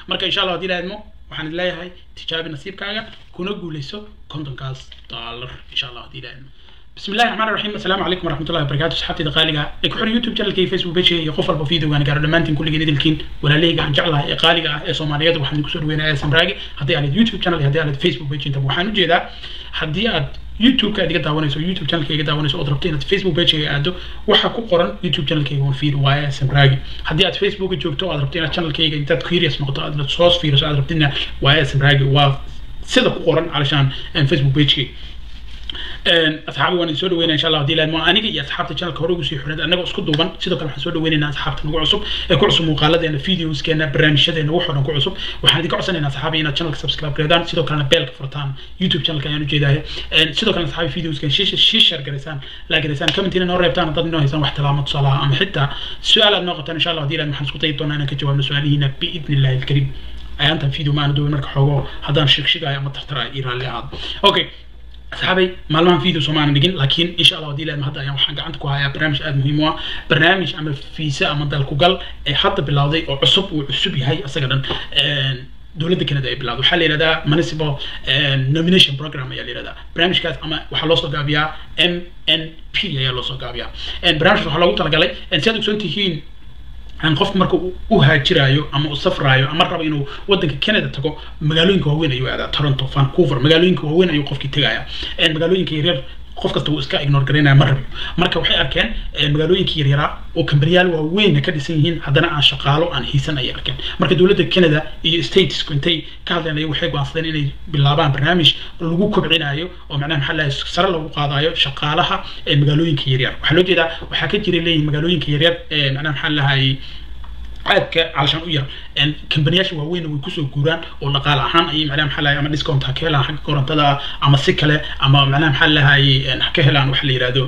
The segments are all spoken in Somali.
marka insha allah haddii laadmo waxaan idin leeyahay tijaabi nasiibkaaga kuna guuleyso kontonkaas dollar insha allah haddii laadmo بسم الله الرحمن الرحيم السلام عليكم ورحمه الله وبركاته صحابتي دقالقه ee ku xiran youtube channelkii facebook page iyo qof walba videogan gaaro dhammaantiin kulligeed idilkiin walaaleyga aan jeclahay ee qaaliga ah ee soomaaliyeed waxaan kusoo dhaweynayaa samraagi haddii aad youtube channel iyo haddii aad facebook page intaba waxaan ujeedaa haddii aad youtube-ka aad iga daawanayso youtube channelka iga daawanayso ood rabto inaad facebook page-ga aado waxaa ku qoran youtube channelkayga on feed waaye samraagi haddii aad facebook joogto aad rabto inaad channelkayga intaad curious noqoto aad soo fiiriso aad rabtidna waaye samraagi waa sida ku qoran calashaan facebook page-kayga asxaabi waan idin soo dhaweynaya insha allah hadii laadmo aniga iyo asxaabta channelka hore ugu sii xidhan annaga isku duuban sidoo kale waxaan soo dhaweynaynaa asxaabta nagu cusub ee ku cusub muuqaaladeena videoskeena barnaamijyadeena wax oo dhan ku cusub waxaan idinka codsanaynaa asxaabi inaad channelka subscribe gareedaan sidoo kalena beelka furtaan youtube channelka ayaan ujeedahay sidoo kalena asxaabi videoskan shii share gareysaan laa gareysaan commentina noo reebtaan haddaad inoo haysaan wax talaamo tusaalaha ama xitaa su-aal aad noo qabtaan insha allah hadii laad waxaan isku dayi doonaa inaan ka jawaabno su-aalihiina biidni illahi alkariim ayaantan video maana duubin marka xoogo haddaan shigshigaayo ama tartara ii raalli ahaado okay asxaabay maalmahan video soomaanan dhigin laakiin insha allah hadii laadma hadda ayaan waxaan gacanta ku hayaa barnaamij aada muhiim u ah barnaamij ama fiisa ama dalkugal ee hadda bilowday oo cusub uu cusub yahay isaga dhan dowladda canada ay bilowday waxaa la yihahdaa municipal nomination program ayaa la yihahdaa barnaamijkaas ama waxaa loo soo gaabiyaa m n p ayaa loo soo gaabiyaa barnaamijkaas waxaa loogu talagalay si aad ogsoon tihiin aan qofku marka u haajiraayo ama u safraayo ama rabo inuu wadanka canada tago magaalooyinka waaweyn ayuu aadaa toronto vancouver magaalooyinka waaweyn ayuu qofkii tegaya magaalooyinka yaryar qof kasta wuu iska ignore garaynaya ma rabiyo marka waxay arkeen magaalooyinka yaryaraa oo kambaniyaal waaweynna ka dhisan yihiin haddana aan shaqaalo aan hiisan ayay arkeen marka dowladda canada iyo statesku intay ka hadleen ayagu waxay go'aansadeen inay bilaabaan barnaamij lagu kobcinayo oo macnaha maxaa lahay sare lagu qaadayo shaqaalaha magaalooyinka yaryar waxaa loo jeedaa waxaa ka jira leeyihin magaalooyinka yaryar macnaha maxaa lahay aadka calashaan u yar kambaniyaasha waaweyn way kusoo guuraan oo dhaqaale ahaan ayay macnaha maxaa lahay ama discount ha ka helaan xagga korontada ama si kale ama macnaha maxaa lahay ha ka helaan waxa la yihahdo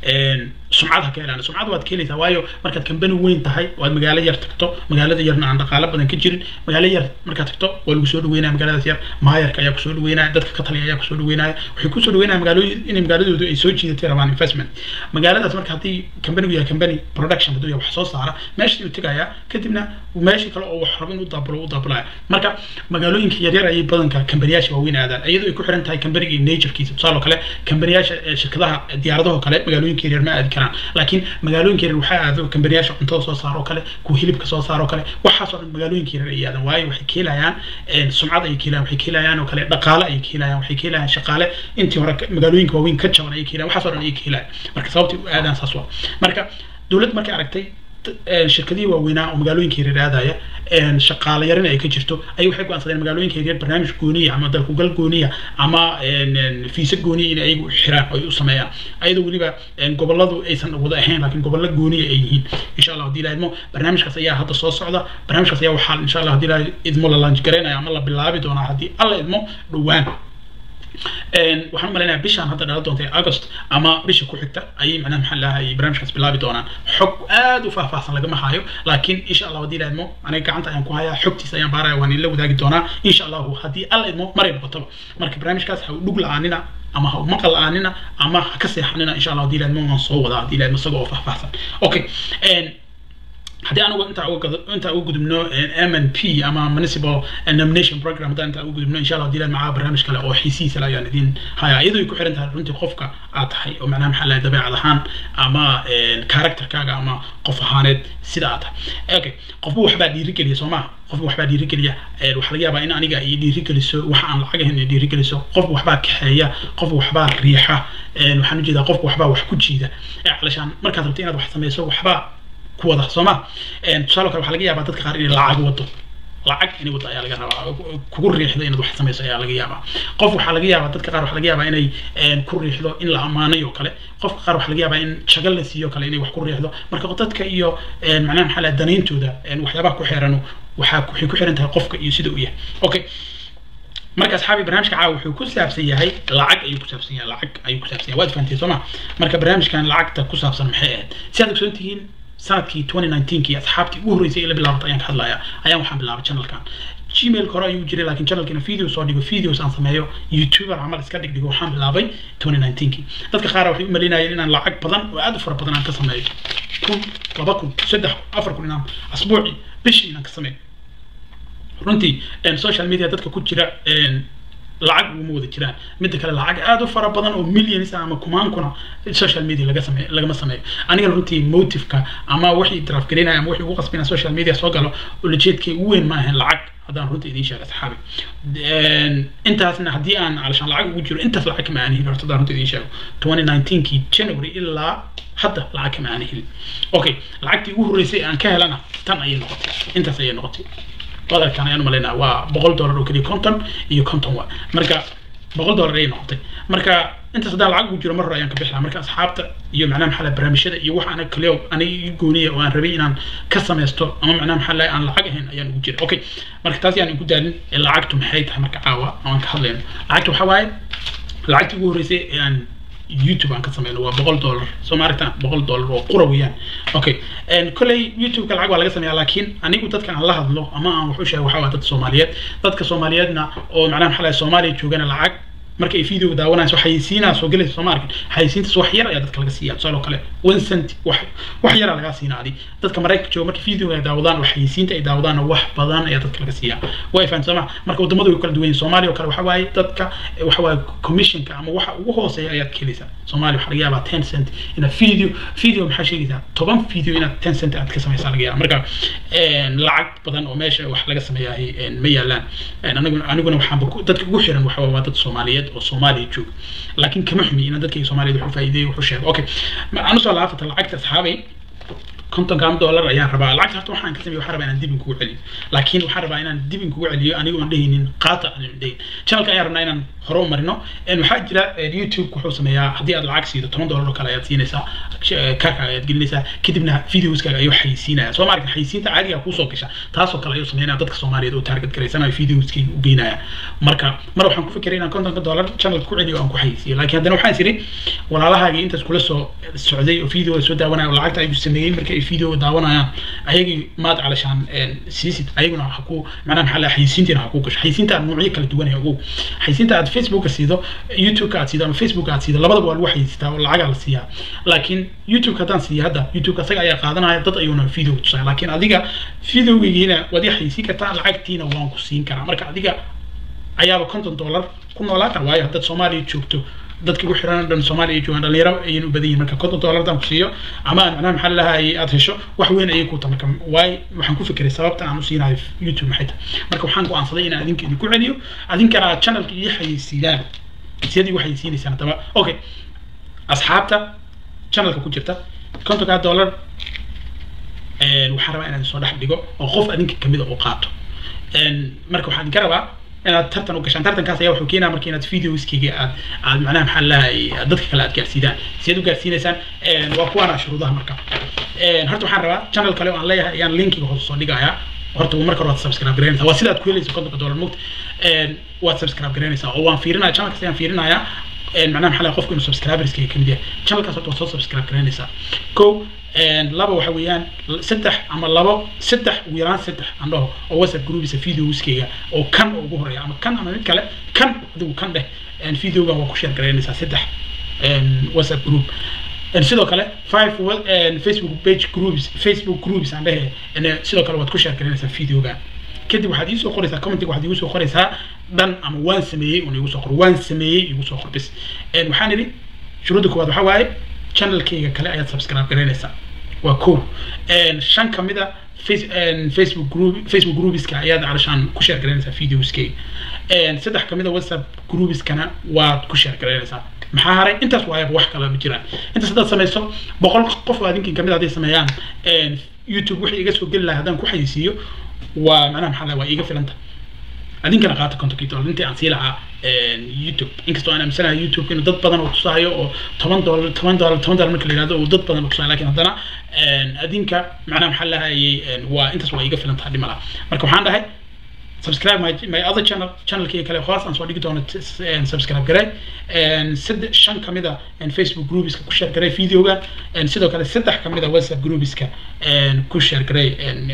sumcad ha ka helaan sumcad waad ka helaysaa waayo markaad kambani weyn tahay oo aad magaalo yar tagto magaalada yarna aan dhaqaale badan ka jirin magaalo yar markaad tagto waa lagu soo dhaweynaya magaaladaas yar maayarka ayaa kusoo dhaweynaya dadka ka taliya ayaa kusoo dhaweynaya waxay kusoo dhaweynaya magaalooyin inay magaaladoodu ay soo jiidatay rabaan investment magaaladaas marka haddii kambanigu yahay kambani production hadduu yahay wax soo saara meeshii uu tegayaa kadibna meeshii kale oo wax rabo inuu daabulo u daabulaya marka magaalooyinka yaryar ayay badanka kambaniyaasha waaweyn aadaan iyadoo ay ku xiran tahay kambaniga iyo naturekiisa tusaale kale kambaniyaasha shirkadaha diyaaradaha kale magaalooyinka yaryar ma aadi karaan laakiin magaalooyinka yaryar waxaa aado kambaniyaasha cuntada soo saaro kale kuwa hilibka soo saaro kale waxaas oo dhan magaalooyinka yaryar ay aadaan waayo waxay ka helayaan sumcad ayay ka helayaan waxay ka helayaan oo kale dhaqaale ayay ka helayaan waxay ka helayaan shaqaale intii hore magaalooyinka waaweyn ka jaban ayay ka helayaan waxaas oo dhan ayay ka helayaan marka sababtii u aadaan saas waa marka dowlad markay aragtay shirkadihii waaweynaa oo magaalooyinka yaryar aadaya shaqaale yarina ay ka jirto ay waxay go'aansadeen magaalooyinka yaryar barnaamij gooniya ama dalkugal gooniya ama fiisa gooniya in ayagu xiraan oo ay u sameeyaan ayadoo weliba goboladu aysan wada ahayn laakiin gobollo gooniya ay yihiin insha allah haddii la idmo barnaamijkaas ayaa hadda soo socda barnaamijkaas ayaa waxaa insha allah haddii la idmo la launch garaynaya ama la bilaabi doonaa haddii alla idmo dhowaan waxaan malaynayaa bishaan hadda dhala doonta august ama bisha ku xigta ayay macnaha maxaa lahay barnaamijkaas bilaabi doonaan xog aad u faahfaahsan lagama hayo laakiin insha allah haddii la idmo aniga gacanta ayaan ku hayaa xogtiisa ayaan baaraya waan ila wadaagi doonaa insha allahu haddii alla idmo maray noqotaba marka barnaamijkaas ha u dhug la-aanina ama ha u maqal la-aanina ama ha ka seexanina insha allah haddii la idmo waan soo wadaa haddii la idmo isaga oo faahfaahsan okay haddii anigu intaa intaa ugu gudubno m n p ama municipal nomination program haddaan intaa ugu gudubno insha allah hadii macaa barnaamij kale oo xiisiisa ayaan idin haya iyadoo ay ku xiran tahay runtii qofka aad tahay oo macnaha maxaa lahay dabeecad ahaan ama characterkaaga ama qof ahaaneed sida aad tahay okay qofba waxbaa dhiirigeliya soo maha qofba waxbaa dhiirigeliya waxaa laga yaabaa in aniga ay dhiirigeliso waxa aan lacag ahayn ay dhiirigeliso qofba waxbaa kaxeeya qofba waxbaa riixa waxaan ujeedaa qofba waxbaa wax ku jiida calashaan markaad rabto inaad wax samayso waxbaa kuwada sooma tusaale kale waxaa laga yaabaa dadka qaar inay lacag wado lacag inay wado ayaa laga rabaa kugu riixdo inaad wax samayso ayaa laga yaabaa qof waxaa laga yaabaa dadka qaar waxaa laga yaabaa inay ku riixdo in la ammaanay oo kale qofka qaar waxaa laga yaabaa in shagal la siiyo kale inay wax ku riixdo marka dadka iyo macnaha maxaa laha danayntooda waxyaabaha ku xeeran waxaa waxay ku xiran tahay qofka iyo sida uu yahay okay marka asxaabi barnaamijka caawa wuxuu ku saabsan yahay lacag ayuu ku saabsan yahay lacag ayuu ku saabsan yahay waad fahanteen soo ma marka barnaamijkan lacagta ku saabsan maxay ahayd si aad ogsoon tihiin sanadkii 2019kii asxaabtii ugu horreysay ee la bilaabatay ayaan ka hadlaya ayaan waxaan bilaabay channelkan gmail hore ayuu jiray laakiin channelkina video soo dhigo videos aan sameeyo youtuber camal iska dhigdhigo waxaan bilaabay 2019kii dadka qaar waxay u maleynayeen inaan lacag badan oo aad u fara badan aan ka sameeyo kun laba kun saddex kun afar kun inaan asbuucii bishii inaan ka sameeyo runtii social media dadka ku jira lacag uguma wada jiraan midda kale lacag aad u fara badan oo millions ama kumaankuna social media laga sameeyo lagama sameeyo aniga runtii motiveka ama wixii drafgarinaya ama wixii ugu qasbina social media soo galo ulajeedkay ugu weyn ma ahayn lacag haddaan runtii idiin sheega asxaabi intaasna haddii aan alshaan lacag ugu jiro intaas lacag kama aan helin horta haddaan runtii idiin sheego twenty nineteenkii january ilaa hadda lacag kama aan helin okay lacagtii ugu horreysay aan ka helana tan ayay noqotay intaas ayay noqotay qadarkan ayaan umalaynaa waa boqol dollar oo keliya konton iyo konton waa marka boqol dollar ayay noqotay marka intaas haddaan lacag ugu jiro mar hore ayaan ka bixlaa marka asxaabta iyo macnaha maxaa barnaamijyada iyo wax anaga kaliya aniga ii gooniya oo aan rabay inaan ka samaysto ama macnaha maxaa aan lacag ahayn ayaan ugu jira okay marka taas yaan igu daalin lacagtu maxay tahay marka caawa aan ka hadlayno lacagtu waxaa waaye lacagtii ugu horreysay ee aan youtube aan ka sameyno waa boqol dollar soo ma aragtaan boqol dollar oo qura weeyaan okay kolley youtube-ka lacag waa laga sameeyaa laakiin anigu dadka aan la hadlo ama aan wax u sheego waxaa waa dad soomaaliyeed dadka soomaaliyeedna oo macnaha maxaa lahay soomaaliya joogana lacag marka ay video daawanayso xayisiinaa soo gelaysa soo ma arkin xayisiintaas wax yar ayaa dadka laga siiya tusaale kale one cent wax wax yaraa lagaa siinaa adi dadka maraykanka jooga marka video ay daawadaan oo xayisiinta ay daawadaan wax badan ayaa dadka laga siiyaa way fahan soo ma marka wadamadu way kala duwan yihiin soomaaliya oo kale waxa waaye dadka waxa waaye commissionka ama waxa ugu hooseeya ayaad ka helaysaa soomaaliya waxaa laga yaabaa ten cent inaad video video maxaa sheegaysaa toban video inaad ten cent aad ka samaysaa laga yaaba marka lacag badan oo meesha wax laga sameeyahay ma yaalaan aniguna aniguna waxaanba dadka ugu xiran waxa waa dad soomaaliyeed oo soomaaliya jooga laakiin kama xumi inaan dadkayga soomaaliyeed wax u faa'iideeyo wax u sheego okay aan usoo laafata lacagta asxaabay kontonkan dollar ayaan rabaa lacagta horta waxaan ka sameeyo waxaan rabaa inaan dib in kugu celiyo laakiin waxaan rabaa inaan dib in kugu celiyo aniga oon dhehaynin qaata aan dhahin channelka ayaan rabnaa inaan hore u marino waxaa jira youtube wuxuu sameeyaa haddii aad lacag siido toban dollar oo kale ayaad siinaysaa kaarka ayaad gelinaysaa kadibna videoskaaga ayuu xayisiinaya soo maarka xayisiinta caadiga kuusoo gasha taasoo kale ayuu sameynaya dadka soomaaliyeed oo target garaysanayo videoskayga u geynaya marka mar waxaan ku fikiray inaan kontonka dollar channelka ku celiyo aan ku xayisiiyo laakiin haddana waxaan isiri walaalahaagii intaas kula soo socday oo video soo daawanaya oo lacagta ayuu sameeyey marka ay video daawanayaan ayagii maad calashaan siisid ayaguna ha ku macnaha maxaa laha xayisiintiina ha ku gasho xayisiinta aad noocyo kala duwan ogow xayisiinta aad facebooka siido youtubeka aad siido ama facebooka aad siido labadaba waa lagu xayisiistaa oo lacagaa la siiyaa laakiin youtubeka haddaan siiyo hadda youtubeka asaga ayaa qaadanaya dad ayuuna video tusaya laakiin adiga videogeygiina waad i xayisiin kartaa lacagtiina waan ku siin karaa marka adiga ayaaba konton dollar ku noolaan kara waayo haddaad soomaaliya joogto dadka ugu xiran dhan soomaaliya ay joogaan dhalinyaro ayayna u badan yihin marka konton dollar haddaan ku siiyo ama aan macnaha maxaa lalahay aad hesho wax weyn ayay ku tahay marka waay waxaan ku fikiray sababta aan u siinayo youtube maxay tahay marka waxaan go'aansaday inaan adinka idinku celiyo adinkana aad channelka ii xayeysiidaan sidii u xayeysiinaysaan haddaba okay asxaabta channelka ku jirta kontonkaa dollar waxaan rabaa inaan soo dhex dhigo oo qof adinka kamida oo qaato marka waxaan idinka rabaa inaad tartan u gashaan tartankaas ayaa wuxuu keenaa marka inaad videoskayga aad aad macnaha maxaa lahay dadka kale aad gaarsiidaan siad u gaarsiinaysaan waa kuwaana shuruudaha marka horta waxaan rabaa channel kale oo aan leeyahay ayaan linkiga hoos soo dhigayaa horta marka hore waad subscribe garanaysaa waa sidaad ku helaysa kontonka dollar mugta waad subscribe garanaysaa oo waan fiirinaya channelkaas ayaan fiirinayaa macnaha maxaa lahay qofku inuu subscriberskayga kamid yahay channelkaas horta waad soo subscribe garanaysaa ko laba waxa weeyaan saddex ama labo saddex ugu yaraan saddex aan dhaho oo whatsapp groupisa videoskayga oo kan oo ugu horeeya ama kan ama mid kale kan adigu kan dheh videogan waa ku share garaynaysaa saddex whatsapp group sidoo kale five facebook page groups facebook groups aan dhehe sidoo kale waad ku share garaynaysaa videogan kadib waxaad iisoo qoraysaa commentiga waxaad igu soo qoraysaa dhan ama waan sameeyey un igu soo qor waan sameeyey igu soo qor bis waxaan idhi shuruudda koowaad waxaa waaye channelkayga kale ayaad subscribe garaynaysaa waa ko shan kamid a facebook group facebook groupiska ayaad calashaan ku share garaynaysaa videoskayga saddex kamid a whatsapp groupiskana waad ku share garaynaysaa maxaa haray intaas waayaba wax kale ma jiraan intaas haddaad samayso boqol qof oo adinkin kamid hadday sameeyaan youtube wixii iga soo geli lahay haddaan ku xayisiiyo waa macnaha maxaa lahay waa iiga filanta adinkana qaata kontonkii dollar intii aan sii lahaa youtube inkastoo aan aaminsanahay youtube inuu dad badan oo tusaayo oo toban dollar toban dollar toban dollar marka la yihahdo uu dad badan oo tusaayo lakin haddana adinka macnaha maxaa lahayay waa intaas waa iga filan tahay dhimala marka waxaan dhahay subscribe my, my other channel channelkii kale hoos aan soo dhigi doono subscribe garay saddex shan kamid a facebook groupiska ku share garay videoga sidoo kale saddex kamid a whatsapp groupiska ku share garay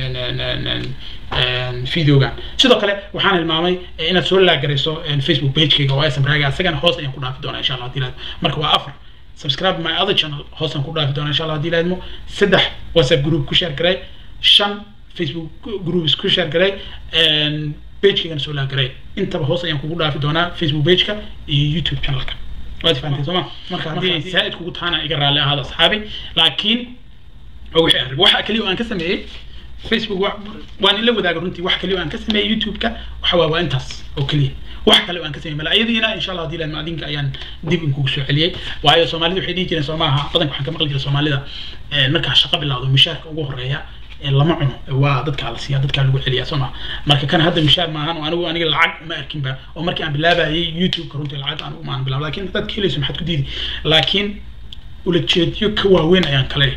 videogan sidoo kale waxaan hilmaamay inaad soo laagarayso facebook pagekayga oo sm raaga isagana hoos ayaan ku dhaafi doonaa insha allah hadii marka waa afar subscribe my other channel hoos aan ku dhaafi doonaa insha allah hadii laadmo saddex whatsapp group ku share garay shan facebook groups ku share garay pagekaygan soo laagaray intaba hoos ayaan kugu dhaafi doonaa facebook pageka iyo youtube channelka waad fahantay sooma marka haddii zaaid kugu taana iga raalli ahaada asxaabi laakiin wixii arrin waxa kaliya oo aan ka sameeyey facebook waan ila wadaaga runtii wax kaliya oo aan ka sameeyey youtube-ka waxa waa waa intaas oo keliya wax kale oo aan ka sameeyey malaayadiina insha allah hadii laan adinka ayaan dib inkugu soo celiyey waayo soomaalida waxay dhihi jireen soo maaha badanka waxaan ka maqli jiray soomaalida markaa shaqo bilowdo mishaarka ugu horeeya lama cuno waa dadkaa la siiya dadkaa lagu celiyaa soo maa marka kan hadda mishaar maahan oo anigu aniga lacag ma arkinba oo markii aan bilaabayay youtube-ka runtii lacag anigu maahan bilaab laakiin haddaad ka helayso maxaad ku diidi laakiin ulajeedyo ka waaweyn ayaan kale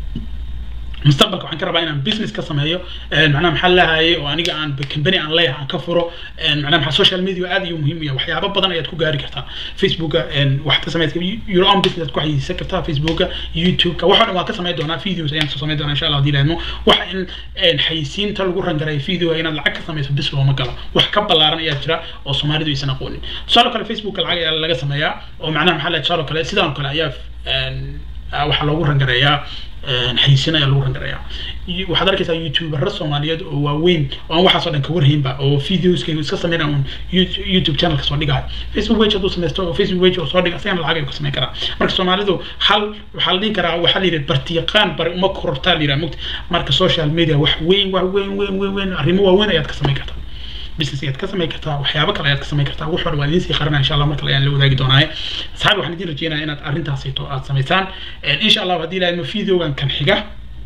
mustaqbalka waxaan ka rabaa inaan business ka sameeyo macnaha maxaa lahayay oo aniga aan company aan leeyahay aan ka furo macnaha maxaa social media aad iyo muhiim u yahay waxyaabo badan ayaad ku gaari kartaa facebooka waxaad ka samaysa your own business aad ku xayeysan kartaa facebooka youtube-ka waxoo dhan waan ka samayn doonaa videos ayaan soo samayn doonaa insha allah hadii laadmo waxa in xayeysiinta lagu rangaray video inaad lacag ka samayso bis looma galo wax ka ballaaran ayaa jira oo soomaalidu aysan aqoonin tusaale kale facebooka lacag ayaa laga sameeyaa oo macnaha maxaa lahay tusaale kale sidaan kale ayaa waxaa loogu rangareeyaa xaysin ayaa lagu rangareeyaa waxaad arkaysaa youtubero soomaaliyeed oo waaweyn oo aan waxaasoo dhan ka warhaynba oo videoskayga iska sameynaya un youtube channel kasoo dhigayo facebook page hadduu sameysto oo facebook page oo soo dhiga asagana lacag ayuu ka sameyn karaa marka soomaalidu hal waxaa la dhihi karaa waxaa la yidhi bartiyaqaan bari uma korortaa la yidhaha mugta marka social media wax weyn wax weyn weyn weyn weyn arrimo waaweyn ayaad ka sameyn kartaa business ayaad ka samayn kartaa waxyaabo kale ayaad ka samayn kartaa wax walba waan idiin sii qaranaya insha allah mar kale ayaan la wadaagi doonaaye asxaabi waxaan idiin rajeynayaa inaad arrintaasito aad samaysaan insha allah haddii ilaahayma videogan kan xiga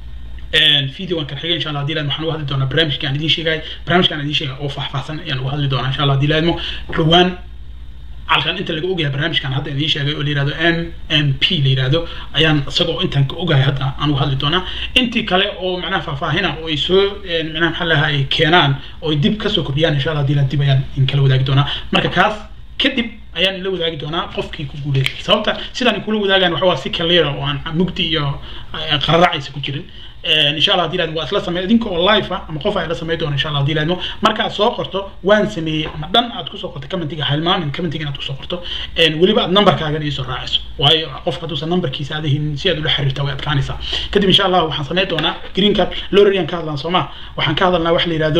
videogan kan xiga insha allah haddii ilaahayma waxaan uga hadli doonaa barnaamijka aan idiin sheegay barnaamijka aan idiin sheegay oo faahfaahsan ayaan uga hadli doonaa insha allah haddii ilaahayma dhowaan halkan inta laga ogahay barnaamijkan hadda idiin sheegay oo la yihahdo m m p la yihahdo ayaan isagoo intaan ka ogahay hadda aan uga hadli doonaa intii kale oo macnaha faahfaahina oo ay soo macnaha maxaa lahaa ay keenaan oo ay dib kasoo kordhiyaan insha allah hadii dib ayaan in kala wadaagi doonaa marka kaas kadib ayaan ila wadaagi doonaa qofkii ku guuleystay sababta sidaan kula wadaagaan waxa waa si kaliira oo aan mugdi iyo qararacaysa ku jirin insha allah hadii waa isla samey idinka oo live ah ama qof ay la samey doona insha allah hadii laadmo markaad soo qorto waan sameeyey ama dhan aad kusoo qorto commentiga halmaamin commentiga inaad kusoo qorto weliba aad numberkaagan iisoo raaciso waayo qofka hadduusan numberkiisa aadahin si aad ula xiriirtaa way adkaanaysaa kadib insha allah waxaan samey doonaa green card lorarian ka hadlaan sooma waxaan ka hadalnaa wax la yihahdo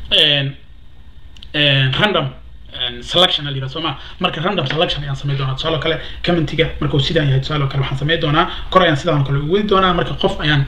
random selection la yidhaha sooma marka random selection ayaan samey doonaa tusaale kale commentiga markuu sidaan yahay tusaale kale waxaan samey doonaa kor ayaan sidaan kale ugu wadi doonaa marka qof ayaan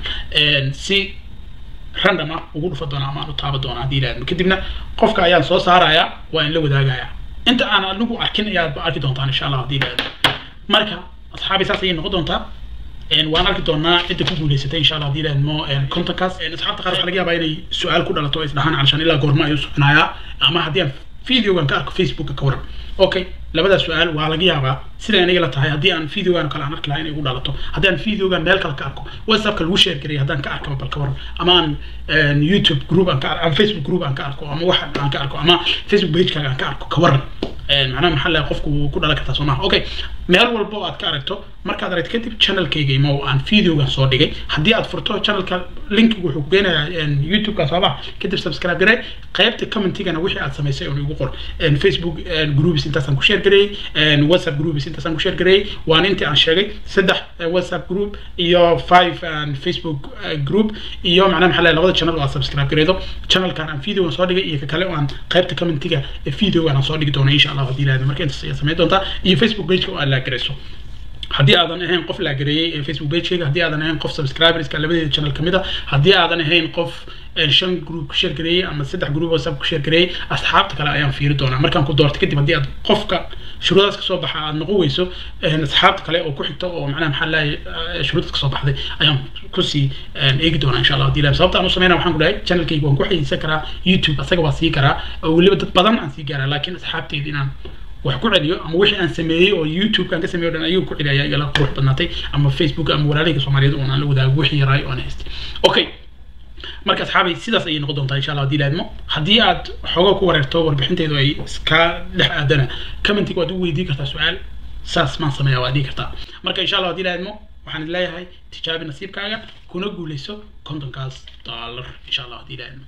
si random ah ugu dhufa doonaa ama aan u taaba doonaa haddii ilaahdo kadibna qofka ayaan soo saarayaa waa in la wadaagayaa inta aan anigu arkin ayaad arki doontaan insha allah haddii ilaahdo marka asxaabi saas ayay noqon doontaa waan arki doonaa cidda ku guuleysatay insha allah haddii ilaahdo contactkaas asxaabta qaar waxaa laga yaabaa inay su-aal ku dhalato isdhahaan calashaan ilaa goorma ayuu soconayaa ama haddii aan videogan ka arko facebooka ka waran okay labadaas su-aal waa laga yaabaa sida aniga la tahay haddii aan videogan kale aan arki lahaa inay igu dhalato haddii aan videogan meel kale ka arko whatsappka lagu share gareeyay haddaan ka arkaba bal ka waran ama aan youtube group aan ka ama facebook group aan ka arko ama wax aan ka arko ama facebook pagekaaga aan ka arko ka waran macnaha maxaa lahay qofku wuu ku dhalan kartaa soo maha okay meel walba oo aad ka aragto markaad aragto kadib channelkayga imo aan videogan soo dhigay haddii aad furto channelka linkiga wuxuu ku geenayaa youtube-ka soo maha kadib subscribe garay qaybta commentigana wixii aad samaysay oo igu qor facebook groups intaasaan ku share gareeyey whatsapp groups intaasaan ku share gareeyey waan intii aan sheegay saddex whatsapp group iyo five facebook group iyo macnaha maxaa lahay labada channel oo aad subscribe gareydo channelkan aan videogan soo dhigay iyo ka kale oo aan qaybta commentiga videogan aan soo dhigi doono insha allah haddii ilaahdo marka intaas ayaa samayn doontaa iyo facebook pageka oo aad laagarayso haddii aadan ahayn qof laagareeyey ee facebook pagekayga haddii aadan ahayn qof subscriberska labadeeda channel kamid a haddii aadan ahayn qof shan group ku share gareeyey ama saddex group whatsapp ku share gareeyey asxaabta kale ayaan fiiri doonaa markaan ku doorto kadib haddii aad qofka shuruudaas kasoo baxa aad noqon weyso asxaabta kale oo ku xigta oo macnaha maxaa lahay shuruudaas kasoo baxday ayaan kusii eegi doonaa insha allah haddii ilahay sababta aan u sameynaa waxaan ku dhahay channelkayga waan ku xayeysan karaa youtube asaga waa sii karaa oo weliba dad badan aan sii gaaraa laakiin asxaabteyda inaan wax ku celiyo ama wixii aan sameeyey oo youtube aan ka sameeyo dhan ayuu ku celiya igala qurux badnaatay ama facebook ama walaalahayga soomaaliyeed oon aan la wadaago wixii yaraay oon haystay okay marka asxaabay sidaas ayay noqon doontaa insha allah haddii laadmo haddii aad xoogo ku wareerto warbixinteedu ay iska dhex aadana commentiga waad u weydii kartaa su-aal saas maan sameeya waad dhihi kartaa marka insha allah haddii laadmo waxaan leeyahay tijaabi nasiibkaaga kuna guuleyso kontonkaas dollar insha allah haddii laadmo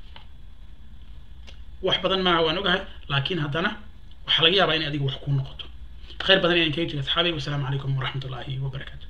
wax badan maaha waan ogahay laakiin haddana waxaa laga yaabaa in adiga wax kuu noqoto khayr badan ayaan kaga jira asxaabay wasalaamu calaykum waraxmat ullaahi wabarakaatu